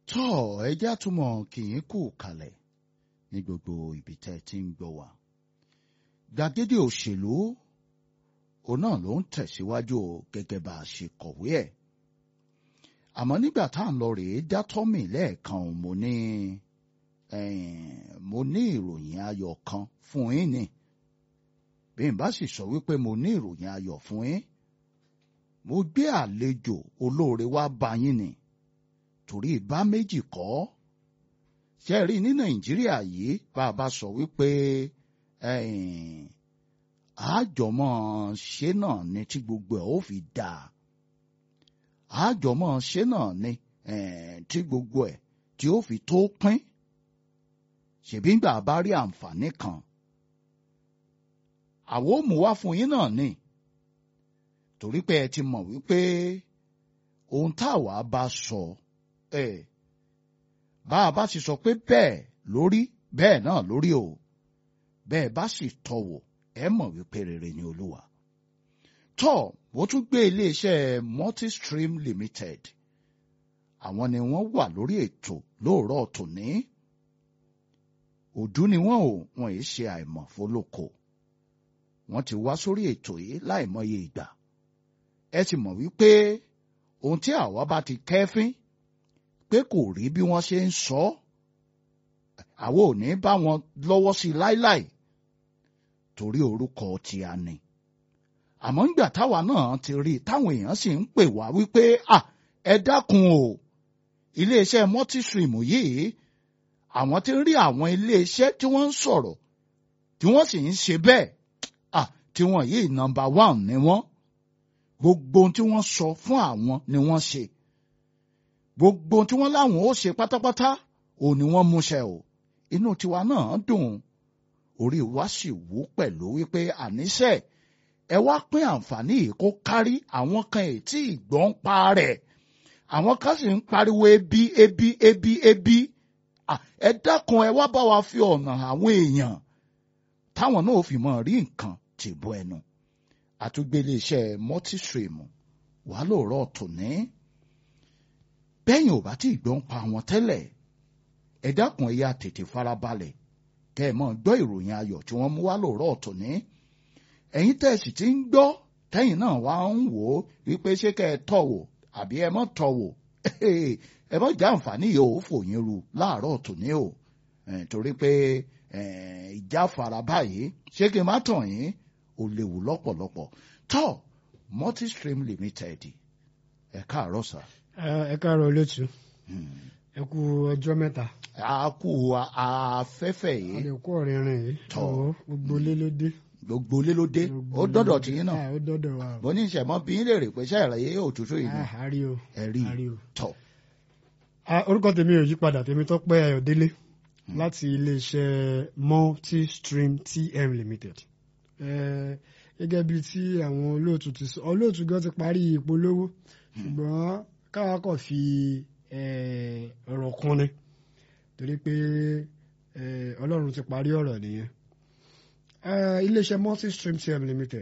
tọ́ ẹjẹ́ àtúmọ̀ kì í kú kalẹ̀ ní gbogbo ibi tẹ́ ẹ ti ń gbọ́ wa. gbàgede òṣèlú òun náà ló ń tẹ̀síwájú gẹ́gẹ́ bá a ṣe kọ̀wé ẹ̀. àmọ́ nígbà tá à ń lọ rèé dátọ́mì lẹ́ẹ̀kan mo ní mo ní ìròyìn ayọ̀ kan fún yín ni bí n bá sì sọ wípé mo ní ìròyìn ayọ̀ fún yín mo gbé àlejò olóore wá bá yín ni torí ìbá méjì kọ́ ṣe rí ní nàìjíríà yìí bá a bá sọ wípé àjọmọ́ ṣe náà ni tí gbogbo ẹ̀ ó fi dà àjọmọ́ ṣe náà ni tí gbogbo ẹ̀ tí ó fi tó pín ṣèbí ńgbà bá rí àǹfààní kan àwọn ò mú wá fún yín náà ni torí pé ẹ ti mọ̀ wípé ohun táwa bá sọ ẹ bá a bá sì sọ pé bẹ́ẹ̀ lórí bẹ́ẹ̀ náà lórí o bẹ́ẹ̀ bá sì tọ̀wò ẹ mọ̀ wípé rere ni olúwa tọ́ mo tún gbé iléeṣẹ́ multistream limited àwọn ni wọ́n wà lórí ètò lóòrọ̀ tòní òdú ni wọ́n ò wọ́n yìí ṣe àìmọ̀ fólókò wọ́n ti wá sórí ètò yìí láìmọye ìgbà ẹ ti mọ̀ wípé ohun tí àwa bá ti kẹ́fín pé kò rí bí wọ́n ṣe ń sọ àwa ò ní bá wọn lọ́wọ́ sí láíláì torí orúkọ tí a ní àmọ́ ńgbà táwa náà ti rí i táwọn èèyàn sì ń pè wá wípé à ẹ dákun o iléeṣẹ́ multistream yìí àwọn ti rí àwọn iléeṣẹ́ tí wọ́n ń sọ̀rọ̀ tí wọ́n sì ń ṣe bẹ́ẹ̀ à tí wọ́n yìí nọ́mbà one ni wọ́n gbogbo ohun tí wọ́n sọ fún àwọn ni wọ́n ṣe gbogbo ohun tí wọ́n láwọn ó ṣe pátápátá ò ní wọ́n múṣẹ o inú tiwa náà dùn orí wa sì wú pẹ̀lú wípé àníṣe ẹ wá pín àǹfààní yìí kó kárí àwọn kan ètí ìgbọ́n pa rẹ̀ àwọn kan sì ń pariwo ebi ebi ebi ebi ẹ dákun ẹ wá bá wa fi ọ̀nà àwọn èèyàn táwọn náà fi mọ̀ rí nǹkan tìbú ẹnu àtúgbélé iṣẹ́ multistream wà lóòrọ̀ tòní bẹ́yìn ò bá tí ì gbọ́n pa àwọn tẹ́lẹ̀ ẹ dákun ẹ yá tètè farabalẹ̀ kẹ́ ẹ mọ̀ gbọ́ ìròyìn ayọ̀ tí wọ́n mú wá lóòrọ̀ tòní ẹ̀yin tẹ́ ẹ sì ti ń gbọ́ tẹ́yìn náà wá ń wò ó wípé ṣé kẹ́ ẹ tọ̀ wò àbí ẹ mọ̀ tọ̀ wò ẹ mọ̀ jẹ́ àǹfààní yìí ò fòyín ru láàárọ̀ tòní o torí pé ìjà fara báyìí ṣé kí n má tàn yín ó léwu lọ́pọ̀lọpọ̀ tọ́ multistream limited ẹ káàárọ̀ sà. ẹ káàárọ̀ olóòtú ẹ kú ọjọ́ mẹ́ta. a kú afẹ́fẹ́ yìí. a lè kú ọ̀rìnrìn yìí. Tọ́. Ọ̀wọ́, gbogbo ilé ló dé. gbogbo ilé ló dé Gbogbo ó ilé dọ́dọ̀ ló tí dé. yín náà Ah, ó dọ́dọ̀ wa. o. bó ní ìṣẹ̀mọ́ bí yín lè rè pé ṣẹ́ẹ̀rẹ̀ yé òtútù yìí ni Ah, a rí o. ẹ rí a rí o. tọ̀ Ah, orúkọ tèmi ò yí padà tèmi Tọ́pẹ́ Ayọ̀délé láti iléeṣẹ́ Multistream TM Limited. Eh, gẹ́gẹ́ bíi tí àwọn olóòtú ti sọ olóòtú gan ti parí ìpolówó ṣùgbọ́n káwa kọ̀ fi eh, ọ̀rọ̀ kún ni torí pé eh, Ọlọ́run ti parí ọ̀rọ̀ nìyẹn. Eh, iléeṣẹ́ Multistream TM Limited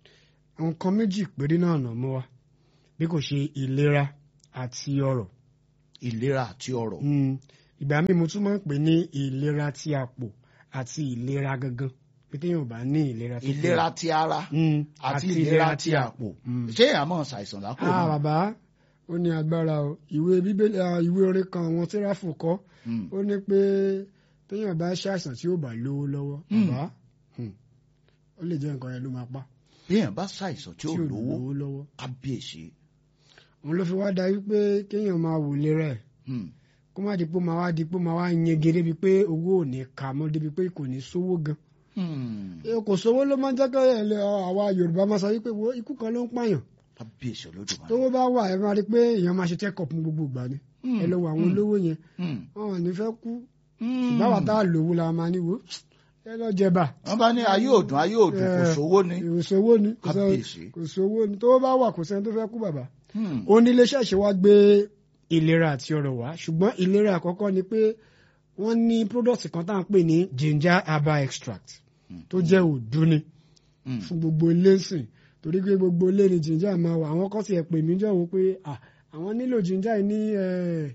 nǹkan méjì péré náà nà mọ́ wa bí kò ṣe ìlera àti ọrọ̀ ìlera àti ọrọ̀ Mm, ìgbà míì mo tún máa ń pè ní ìlera ti àpò àti ìlera gangan pé téèyàn ò bá ní ìlera tó péye. ìlera ti ara Mm, àti ìlera ti àpò Mm. ṣé àmọ́ ṣàìsàn lápò ah náà bàbá ó ní agbára o ìwé bíbélì ah, ìwé orin kan àwọn tíráfù kọ Mm. ó ní pé téèyàn bá ṣàìsàn tí ó bá lówó lọ́wọ́ Mm. bàbá hmm, ó lè jẹ́ nǹkan yẹn ló máa pa bí èèyàn bá ṣàìsàn tí ó lówó lọ́wọ́ kábíyèsí òun ló fi wá da wípé kéèyàn máa wò lera ẹ̀ Mm. kó má di pé ó máa wá di pé ó máa wá yege débi pé owó ò ní kà mọ́ débi pé kò ní sówó gan Mm. Eh, kò sówó ló máa ń jẹ́ kí ẹ̀ àwa Yorùbá máa sọ wípé wo ikú kan ló ń pààyàn kábíyèsí olódùmarè tówó bá wà ẹ máa rí pé èèyàn máa ṣe check up ní gbogbo ìgbà ni Mm. ẹ lọ wo àwọn Mm. olówó yẹn Mm. wọn ò ní fẹ́ kú Mm. báwa tá a lówó la máa ní wo ẹ lọ jẹba wọ́n bá ní ayé òdùn ayé òdùn kò Eh, sówó ni kò sówó ni kò sọ- kábíyèsí kò sówó ni tówó bá wà kò sẹ́ni tó fẹ́ kú bàbá Mm. ó ní iléeṣẹ́ ṣe wá gbé ìlera àti ọrọ̀ wá ṣùgbọ́n ìlera àkọ́kọ́ ni pé wọ́n ní product kan tá à ń pè ní ginger herbal extract tó jẹ́ òdú ni Mm. fún gbogbo ilé sìn torí pé gbogbo ilé ni ginger máa wà àwọn kan ti ẹ̀ pè mí jọ̀wọ́ pé ah, àwọn nílò ginger yìí ní eh,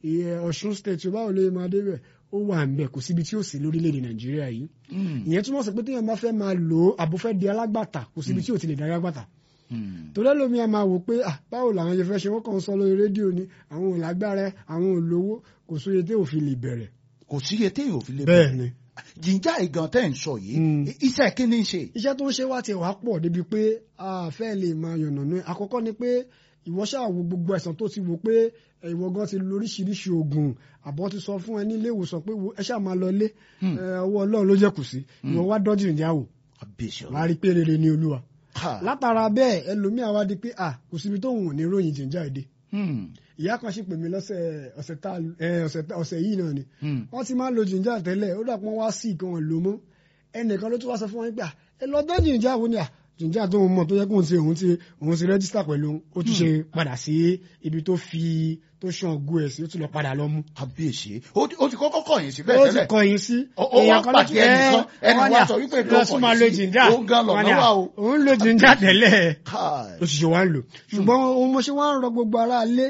ìyẹn Ọ̀ṣun state báwo lè máa débẹ̀ ó wà ń bẹ̀ kò síbi tí ó sì lórílẹ̀‐èdè Nàìjíríà yìí Mm. ìyẹn túmọ̀ sí pé téèyàn bá fẹ́ máa lò ó àbò fẹ́ di alágbàtà kò síbi tí ò ti lè di alágbàtà Mm. torí ẹlòmíì a máa wò pé ah báwo làwọn ṣe fẹ́ ṣe wọ́n kàn ń sọ lórí rédíò ni àwọn ò lágbára àwọn ò lówó kò sóye tí ò fi lè bẹ̀rẹ̀ kò síye téèyàn ò fi lè bẹ́ẹ̀ ni jìnjà ìgàn tẹ́ ń sọ yìí Mm. iṣẹ́ kí ni ń ṣe. iṣẹ́ tó ń ṣe wá ti wá pọ̀ débi pé a fẹ́ lè máa yànnàná ẹ̀. àkọ́kọ́ ni pé ìwọ ṣáà wo gbogbo ẹ̀sán tó ti wò pé ẹ, ìwọ gan ti lo oríṣiríṣi oògùn àbọ̀ ti sọ fún ẹ ní ilé ìwòsàn pé wo, ẹ ṣáà máa lọ ilé Hmm. ẹ, ọwọ́ ọlọ́run ló jẹ́ kù sí ìwọ wá dọ́jú ìjà wò àbíṣe wá rí pé rere ni olúwa Ha. látara bẹ́ẹ̀ ẹlòmíà wá di pé à kò síbi tóun ò ní ròyìn jìnjà èdè Hmm. ìyá kan sì pè mí lọ́sẹ̀ ọ̀sẹ̀ tá ẹ, ọ̀sẹ̀ tá- ọ̀sẹ̀ yìí náà ni Hmm. wọ́n ti máa ń lo jìnjà tẹ́lẹ̀ ó dà pé wọ́n wá sí ìkan lò mọ́ ẹnìkan ló tún wá sọ fún wọn pé à, ẹ lọ dán jìnjà wo ni à jìnjà tó ń mọ̀ tó yẹ kó ń ti òun ti òun ti rẹ́jísítà pẹ̀lú òun, ó tún ṣe padà sí ibi tó fi tó ṣan ògùn ẹ̀ sí ó tún lọ padà lọ mú. àbíṣe ó ti ó ti kọ́kọ́ kọ̀yìn sí bẹ́ẹ̀ ó ti tẹ́lẹ̀ kọ̀yìn sí Ó- ó wá kan ló pàdé tún- ẹnìkan, ẹ, ẹnì wọ́n ní wá à, sọ wípé tó lọ tún máa kọ̀yìn lo sí, jìnjà òun gan lọ̀nà Wọ́n ní à, wà o. òun lo jìnjà tẹ́lẹ̀ Káì. ló ṣiṣẹ́ wá ń lò ṣùgbọ́n ohun mo ṣe wá ń rọ gbogbo ara lé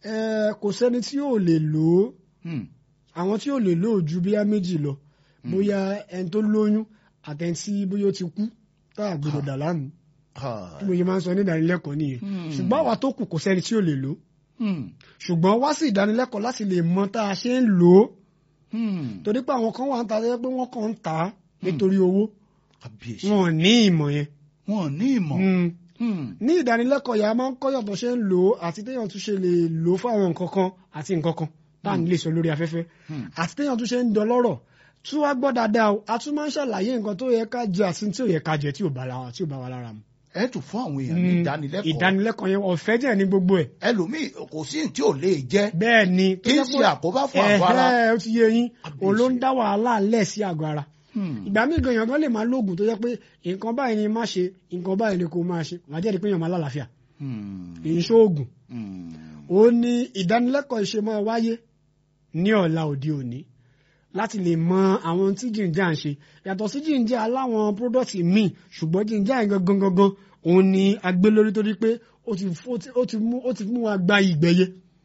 kò sẹ́ni tí yóò lè lò ó Hmm. àwọn tí ò lè lò ó ju bíyá méjì lọ bóyá ẹni tó lóyún àtẹni tí bóyá ó ti kú tá a gbọdọ̀ dà láàmú Káì. tí mo ṣe máa ń sọ ní ìdánilẹ́kọ̀ọ́ nìyẹn Hmm. ṣùgbọ́n àwa tó kù kò sẹ́ni tí ò lè lò ó Hmm. ṣùgbọ́n wá sí ìdánilẹ́kọ̀ọ́ láti lè mọ tá a ṣe ń lò ó Hmm. torí pé àwọn kan wà ń ta ẹ pé wọ́n kàn ń tà á nítorí owó àbíṣe wọn ò ní ìmọ̀ yẹn. wọn ò ní ìmọ̀. Hmm. Hmm. ní ìdánilẹ́kọ̀ọ́ yà á máa ń kọ́yọ̀ tó ṣe ń lò ó àti téèyàn tún ṣe lè lò ó fáwọn nǹkan kan àti nǹkan kan tá à ní lè sọ lórí afẹ́fẹ́ Hmm. àti téèyàn tún ṣe ń dọlọ́rọ̀ tí wàá gbọ́ dáadáa o a tún máa ń ṣàlàyé nǹkan tó yẹ ká jẹ àti tí ò yẹ ká jẹ tí ò bá la- tí ò bá wa lára mu. ẹ tún fún àwọn èèyàn ní ìdánilẹ́kọ̀ọ́ ìdánilẹ́kọ̀ọ́ yẹn ọ̀fẹ́ jẹ́ ní gbogbo ẹ̀ ẹlòmíì kò sí ní tí ò lè jẹ́ bẹ́ẹ̀ ni tó kí n jẹ́ ṣe pé- àkóbá fún àgọ́ ara. ẹ̀hẹ́, ó ti yé yín Àbíyèsí. òun ló ń dá wàhálà lẹ̀ sí àgọ́ ara Hmm. ìgbà míì gan èèyàn gan lè máa lóògùn tó jẹ́ pé nǹkan báyìí ni má ṣe nǹkan báyìí ni kò máa ṣe wàá jẹ́rìí pé èèyàn máa lálàáfíà Hmm. kì í ṣoògùn Hmm. ó ní ìdánilẹ́kọ̀ọ́ ìṣe máa wáyé ní ọ̀la òde òní láti lè mọ àwọn tí jìnjà ń ṣe yàtọ̀ sí jìnjà aláwọn product míì ṣùgbọ́n jìnjà yẹn gangan gangan òun ni agbé lórí torí pé ó ti ó ti- ó ti mú ó ti mú wa gba ìgbẹ́yẹ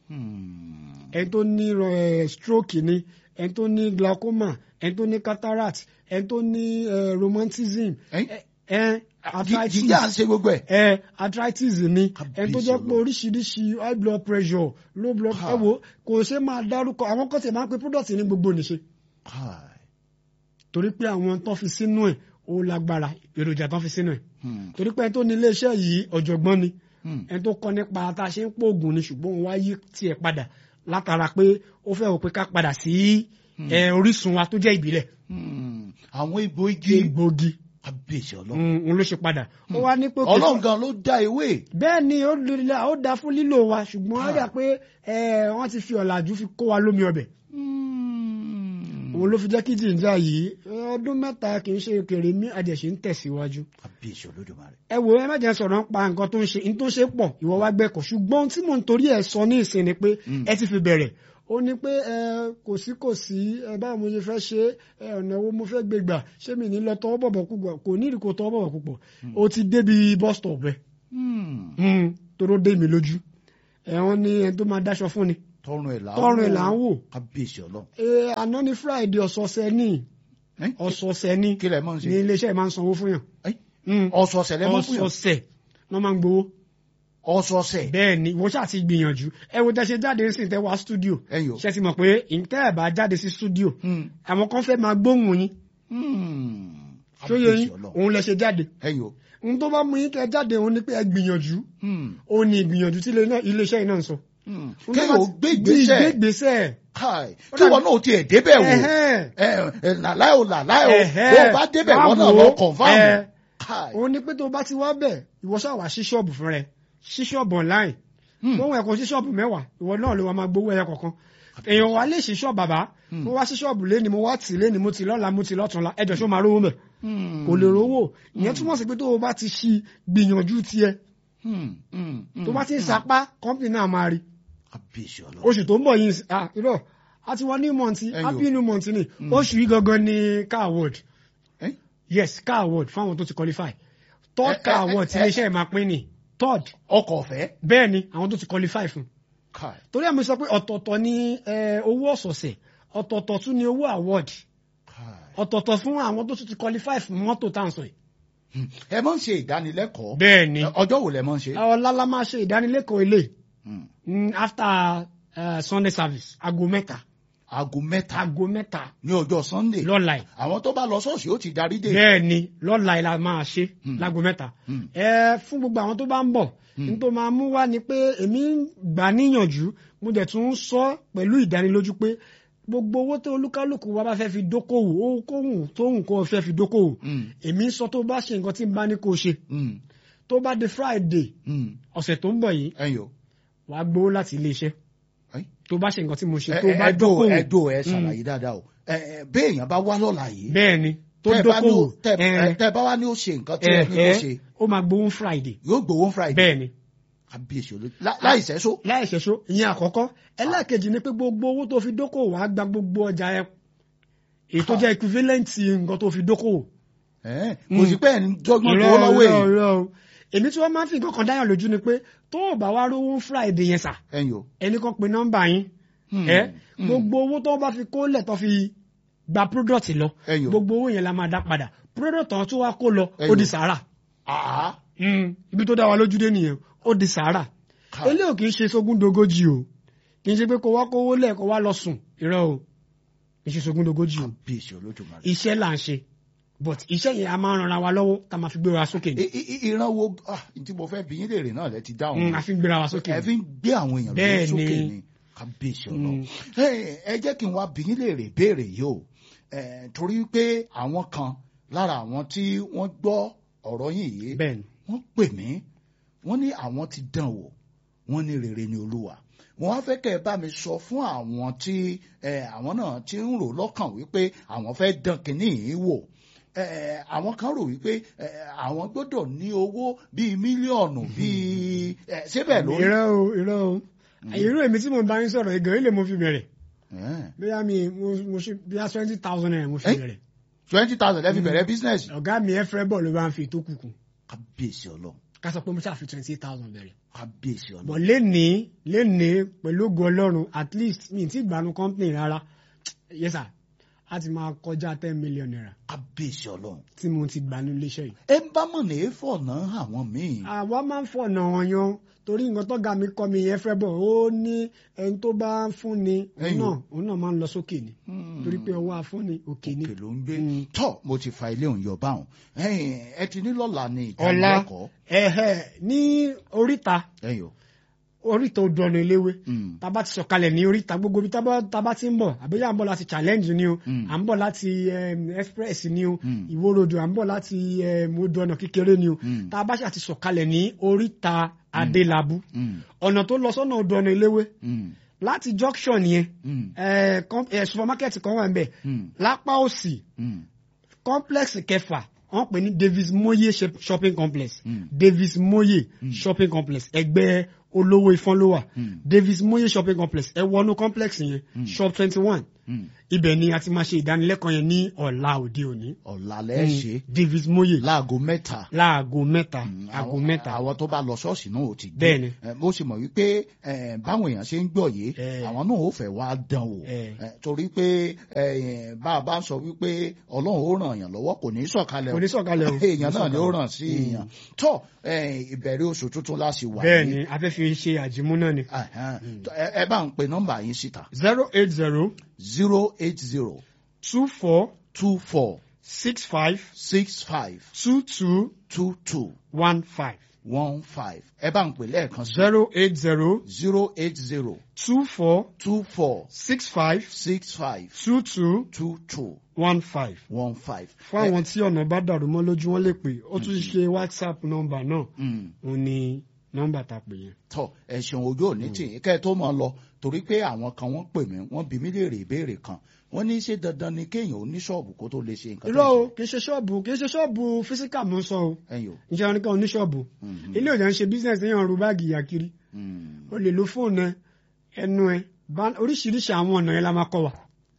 Hmm. ẹni tó ní eh, stroke ni ẹni tó ní glaucoma ẹni tó ní cataract ẹni tó ní eh, romantism Ẹ́n? ẹ ẹ arthritis jíjà ń ṣe gbogbo ẹ̀. ẹ arthritis ni Kábíyèsí ẹni tó jẹ́ pé Ọlọ́run. oríṣiríṣi high blood pressure low blood Ha. ẹ wo kò ṣe máa dárúkọ àwọn kan tí máa ń pe product ní gbogbo nìṣe Káì. torí pé àwọn tó fi sínú ẹ̀ ó lágbára èròjà tó fi sínú ẹ̀ Hmm. torí pé ẹni tó ní iléeṣẹ́ yìí ọ̀jọ̀gbọ́n ni Hmm. ẹni tó kọ́ nípa tá a ṣe ń pòògùn ni ṣùgbọ́n òun wá yí tiẹ̀ padà látara pé ó fẹ́ wò pé ká padà sí ẹ, orísun wa tó jẹ́ ìbílẹ̀ Hmm. àwọn ibo igi egbògi àbíṣe ọlọ́run. Mm, òun ló ṣe padà ó wá ní pé kò sí- ọlọ́run gan ló dá ewé. bẹ́ẹ̀ ni ó lè ó da fún lílò wa ṣùgbọ́n ó Ah. dà pé ẹ, wọ́n ti fi ọ̀làjú fi kó wa lómi ọbẹ̀ Hmm. òun ló fi jẹ́ kí jìnjà yìí ẹ, ọdún mẹ́ta kì í ṣe kèrè mí àjẹsí ń tẹ̀síwájú àbíṣe olódùmarè. ẹ wò ẹ má jẹ́ sọ̀rọ̀ nípa nǹkan tó ń ṣe ní tó ń ṣe pọ̀ ìwọ wá gbẹ́kọ̀ ṣùgbọ́n ohun tí mò ń torí ẹ̀ sọ ní ìsìn ni pé Mm. ẹ ti fi bẹ̀rẹ̀ ó ní pé ẹ kò sí kò sí ẹ báwo mo ṣe fẹ́ ṣe ẹ ọ̀nà wo mo fẹ́ gbé gbà ṣé mi ní lọ tọwọ́ bọ̀bọ̀ púpọ̀ kò ní ìdí kò tọwọ́ bọ̀bọ̀ púpọ̀ ó ti débi bus stop ẹ Hmm. Mm, toró dé mi lójú ẹ wọ́n ní ẹni tó máa dáṣọ fún ni tọrùn ẹ̀ là ń tọrùn ẹ̀ là ń wò àbíṣe ọlọ́run. ẹ àná ní friday ọ̀sọ̀ọ̀sẹ̀ ní Ẹ́n? ọ̀sọ̀ọ̀sẹ̀ ní kí lẹ mọ̀ ń ní ṣe. iléeṣẹ́ máa ń sanwó fún yàn Ẹ́n? Mm, ọ̀sọ̀ọ̀sẹ̀ lẹ́mọ̀ fún yàn. ọ̀sọ̀ọ̀sẹ̀ wọ́n máa ń gbowó ọ̀sọ̀ọ̀sẹ̀. bẹ́ẹ̀ ni wọ́n ṣáà ti gbìyànjú ẹ wo tẹ́ ṣe jáde sí tẹ́ wá studio ẹ̀yin o. ṣe ti mọ̀ pé ìtẹ́ ẹ̀ bá jáde sí studio Hmm. àwọn kan fẹ́ máa gbóhùn yín Hmm. ṣóyè yín àbíṣe ọlọ́run. òun lẹ ṣe jáde ẹ̀yin o. ohun tó bá mú yín kẹ́ jáde òun ni pé ẹ gbìyànjú Hmm. òun ni ìgbìyànjú tí ilé- iléeṣẹ́ yìí náà ń sọ. Hmm. Ohun tó kéèyàn bá ó gbé ti- gbé ìgbésẹ̀. ìgbésẹ̀ káì Ó kí dàbí- wọn náà tiẹ̀ débẹ̀ wò. Ẹ̀hẹ́n. ẹ ẹ làláì o làláì o Ẹ̀hẹ́. bó o bá débẹ̀ Wá wọn náà wò lọ ó. confam. Ẹ. káì. òun ni pé tó bá ti wá bẹ̀ ìwọ ṣáà wá sí ṣọ́ọ̀bù fún rẹ sí ṣọ́ọ̀bù online Hmm. gbóhùn ẹ̀kọ́ sí ṣọ́ọ̀bù mẹ́wàá ìwọ náà ló wá máa gbowó ẹyọ kọ̀ọ̀kan èèyàn wá lè sí ṣọ́ọ̀bù bàbá mo wá sí ṣọ́ọ̀bù lé ni mo wá tì lé ni mo tì lọ́la mo tì lọ́túnla ẹjọ́ ṣó máa rówó mẹ́ Hmm. kò lè rówó ìyẹn túmọ̀ sí pé tó o bá ti ṣí gbìyànjú tiẹ̀ Hmm. Hmm. Hmm. tó bá ti ń sapá kọ́mpì náà máa rí àbíṣe ọlọ́run. oṣù tó ń bọ̀ yìí ah irọ́ a ti wọ ní mọ̀ntì Ẹyọ. happy new month ni oṣù yìí gangan ni car award Ẹ́n? yes car award fáwọn tó ti qualify third Ẹ- car ẹ- award tí ẹ- iléeṣẹ́ máa pín ni third ọkọ̀ ọ̀fẹ́. bẹ́ẹ̀ ni àwọn tó ti qualify fún Kai. torí àmì sọ pé ọ̀tọ̀ọ̀tọ̀ ni eh, owó ọ̀sọ̀ọ̀sẹ̀ ọ̀tọ̀ọ̀tọ̀ tún ni owó award Kai. ọ̀tọ̀ọ̀tọ̀ fún àwọn tó tún ti qualify fún mọ́tò tá à ń sọ yìí. Hmm. ẹ máa ń ṣe ìdánilẹ́kọ̀ọ́ bẹ́ẹ̀ ni ọjọ́ wo lẹ máa ń ṣe. ọ̀la la máa ṣe ìdánilẹ́kọ̀ọ́ ilé Hmm. mm, after uh, Sunday service aago mẹ́ta aago mẹ́ta aago mẹ́ta ní ọjọ́ Sunday lọ́la yìí àwọn tó bá lọ ṣọ́ọ̀ṣì ó ti darí dé. bẹ́ẹ̀ ni lọ́la yìí la máa ṣe Hmm. láago mẹ́ta Hmm. ẹ fún gbogbo àwọn tó bá ń bọ̀ Hmm. n tó máa mú wá ni pé èmi ń gbà níyànjú mo dẹ̀ tún ń sọ pẹ̀lú ìdánilójú pé gbogbo owó tó olúkálùkù wa bá fẹ́ fi dókòwò ohunkóhun tóhun kó o fẹ́ fi dókòwò Hmm. èmi ń sọ tó bá ṣe nǹkan tí n bá ní kó o ṣe Hmm. tó bá di Friday Hmm. ọ̀sẹ̀ tó ń bọ̀ yìí ẹ̀yin o. wàá gbowó láti ilé iṣẹ́ Ẹ́. tó bá ṣe nǹkan tí mo ṣe ẹ tó bá ẹ dò dókòwò ẹ dò ẹ ṣàlàyé dáadáa o ẹ ẹ béèyàn bá wá lọ́la yìí bẹ́ẹ̀ ni tó tẹ́ ẹ bá ní dókòwò ó- tẹ́ ẹ, ẹ- tẹ́ ẹ bá wá ní ó ṣe nǹkan tí ẹ, ẹ ní kó ẹ, ṣe ó máa gbowó Friday yóò gbowó Friday bẹ́ẹ̀ ni kábíyèsí olójú lá- láì sẹ́só. láì ṣẹ̀ṣó ìyẹn àkọ́kọ́ ẹlẹ́ẹ̀kejì ni pé gbogbo owó tó fi dókòwò wàá gba gbogbo ọjà ẹ èyí tó jẹ́ equivalent nǹkan tó fi dókòwò. Ẹ́, kò sí pé ẹ̀ ń dọ́gbọ́n tó lọ́wọ́ èyí irọ́ o èmi tí wọ́n máa ń fi nǹkan kan dáyàn lójú ni pé tó o bá wá rówó Friday yẹn sà ẹ̀yin o. ẹni kan pe nọ́mbà yín Hmm. ẹ Hmm. gbogbo owó tó bá fi kólẹ̀ tó fi gba product lọ Ẹ̀yin o. gbogbo owó yẹn la máa dá padà product tó tó wá kó lọ ó Ẹ̀yin di o. sàárà Àá. ibi tó dá wa lójú dé nìyẹn ó di sàárà Ká- eléyò kì í ṣe sógúndogójì o kì í ṣe pé kó wá kówó lẹ̀ kó wá lọ sùn irọ́ o kì í ṣe sógúndogójì o kábíyèsí olódùmarè. iṣẹ́ là ń ṣe but iṣẹ́ yẹn a máa ń ranra wa lọ́wọ́ tá a máa fi gbéra wa sókè ni I- i- i- ìran wo ah, tí mo fẹ́ bí yín léèrè náà lẹ ti dáhùn. Mm, a fi ń gbéra wa sókè ẹ ni. fi ń gbé àwọn èèyàn lórí Bẹ́ẹ̀ sókè ni. ni kábíyèsí Mm. ọlọ́run. Ẹ ẹ jẹ́ kí n wá bí yín léèrè béèrè yìí o Ẹ, torí pé àwọn kan lára àwọn tí wọ́n gbọ́ ọ̀rọ̀ yín yìí bẹ́ẹ̀ ni wọ́n pè mí wọ́n ní àwọn ti dán wò wọ́n ní rere ni olúwa mo wá fẹ́ kẹ́ ẹ bá mi sọ fún àwọn tí ẹ, àwọn náà ti ń rò lọ́kàn wípé àwọn fẹ́ dán kínní yìí wò ẹ, àwọn kan rò wípé ẹ, àwọn gbọ́dọ̀ ní owó bíi mílíọ̀nù bíi ẹ, síbẹ̀ lórí. irọ́ o irọ́ o irú èmi tí mo bá ń sọ̀rọ̀ ìgàn ilé mo fi bẹ̀rẹ̀ bóyá mi mo mo ṣe bóyá twenty thousand naira mo fi Eh? bẹ̀rẹ̀ twenty thousand lẹ́fi bẹ̀rẹ̀ bísínẹ́sì. ọ̀gá mi ẹ fẹ́ bọ̀ ló bá ń fi tó kùkù kábíyèsí ọlọ́run ká sọ pé mo ṣáà fi twenty eight thousand bẹ̀rẹ̀ kábíyèsí bọ̀ ọlọ́run lénìí lénìí pẹ̀lú ògo ọlọ́run at least mi ti gbanu company rárá yes sir a ti máa kọjá ten million naira kábíyèsí ọlọ́run. tí mo ti gbanu iléeṣẹ́ yìí. ẹ ń bá mọ̀nà èèfọ̀ náà àwọn míì. àwa máa ń fọ̀nà wọn yan torí nǹkan tọ́gà mi kọ́ mi yẹn fẹ́ bọ̀ ó ní ẹni tó bá ń fún ni òun Ẹ̀yin o. náà òun náà máa ń lọ sókè ni Hmm. torí pé ọwọ́ afúnni òkè ni. òkè ló ń gbé Mm. tọ mo ti fa ilé òun yọ báwọn ẹ̀yin ẹ ti ní lọ́la ní ọ̀la ìdánilẹ́kọ̀ọ́ ẹ̀hẹ̀ ní oríta ẹ̀yin o oríta odò ọ̀nà eléwé Mm. tába ti sọ̀kalẹ̀ ní oríta gbogbo ibi tábà tábà ti ń bọ̀ àbẹ́yà ń bọ̀ láti challenge ni o Mm. à ń bọ̀ láti em, express ni o Mm. ìwó rodò à ń bọ̀ láti em, odò ọ̀nà kékeré ni o Mm. tábà ṣe àti sọ̀kalẹ̀ ní oríta adélábù Mm. ọ̀nà tó lọ sọ́nà odò ọ̀nà eléwé Mm. láti junction yẹn Mm. eh, com- eh, supermarket kan wà ń bẹ̀ Mm. lápá òsì Mm. complex kẹfà wọ́n pè ní Davis Moye shop- shopping complex Mm. Davis Moye shopping complex ẹgbẹ́ olówó ifọ̀n ló wà Mm. Davis Moye shopping complex ẹ wọnú complex yẹn shop twenty one Mm. ibẹ̀ ni a ti máa ṣe ìdánilẹ́kọ̀ọ́ yẹn ní ọ̀la òde òní ọ̀la lẹ́ ṣe Davis Moye láago mẹ́ta láago mẹ́ta Mm, aago àwọn- mẹ́ta àwọn tó bá lọ ṣọ́ọ̀ṣì náà ò ti dé Bẹ́ẹ̀ni. Eh, mo sì mọ̀ wípé eh, báwọn èèyàn ṣe ń gbọ́ yìí Eh. àwọn náà ò fẹ́ wá dán wò Eh. Eh, torí pé eh, bá a bá ń sọ wípé ọlọ́run ó ràn yàn lọ́wọ́ kò ní í sọ̀kalẹ̀ Kò ní sọ̀kalẹ̀ o. èèyàn Kò náà ní ni ó sọ̀kalẹ̀. ràn sí èèyàn tó eh, ìbẹ̀rẹ̀ oṣù tuntun la sì wà bẹ́ẹ̀ yìí. ni a fẹ́ fi ṣe àjímú náà ni Ẹ̀hẹ́n. ẹ ẹ bá ń pe nọ́mbà yín síta zero eight zero zero eight zero two four two four six five six five two two two two one five one five ẹ bá ń pè lẹ́ẹ̀kan sí zero eight zero zero eight zero two four two four six five six five two two two two one five. one five. fún àwọn tí ọ̀nà bá dàrú mọ́ lójú wọn lè pè ó tún ṣe whatsapp nọ́mbà náà Mm. òun ni nọ́mbà tá a pè yẹn. tọ ẹ̀sùn ojú òní tì í kẹ́ ẹ tó mọ̀ lọ torí pé àwọn kan wọ́n pè mí wọ́n bi mí léèrè ìbéèrè kan wọ́n ní ṣé dandan ni kéèyàn ó ní ṣọ́ọ̀bù kó tó lè ṣe nǹkan irọ́ o kì í ṣe ṣọ́ọ̀bù kì í ṣe ṣọ́ọ̀bù físíkà mọ́ sọ o ẹ̀yìn o. ìṣe wọn nìkan oníṣọ́ọ̀bù ilé ìjà ń ṣe bísíǹsì yẹn ru báàgì ìyà kiri Mm. o lè lo fóònù ẹ ẹnu ẹ bá- oríṣiríṣi àwọn ọ̀nà yẹn la máa kọ́ wa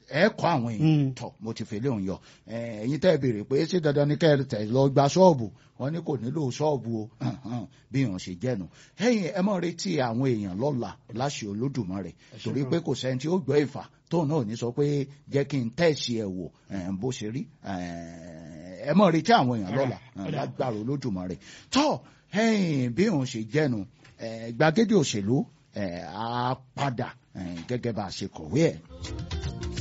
ẹ kọ́ àwọn èèyàn tọ̀ mo ti fèlè òun yọ ẹ̀yin tẹ́ ẹ béèrè pé ṣé dandan ni kẹ́ ẹ tẹ̀ lọ gba ṣọ́ọ̀bù wọn ní kò nílò ṣọ́ọ̀bù o bí wọn ṣe jẹ́nu ẹ̀yin ẹ mọ̀ retí àwọn èèyàn lọ́la láṣẹ Olódùmarè torí pé kò sẹ́ni tí ó gbọ́ ìfà tóun náà ní sọ pé jẹ́ kí n tẹ̀sí ẹ̀ wò bó ṣe rí ẹ mọ̀ retí àwọn èèyàn lọ́la lágbára Olódùmarè tọ́ ẹ̀yin bí wọn ṣe jẹ́nu gbàgede òṣèlú á padà gẹ́gẹ́ bá a ṣe kọ̀wé ẹ̀.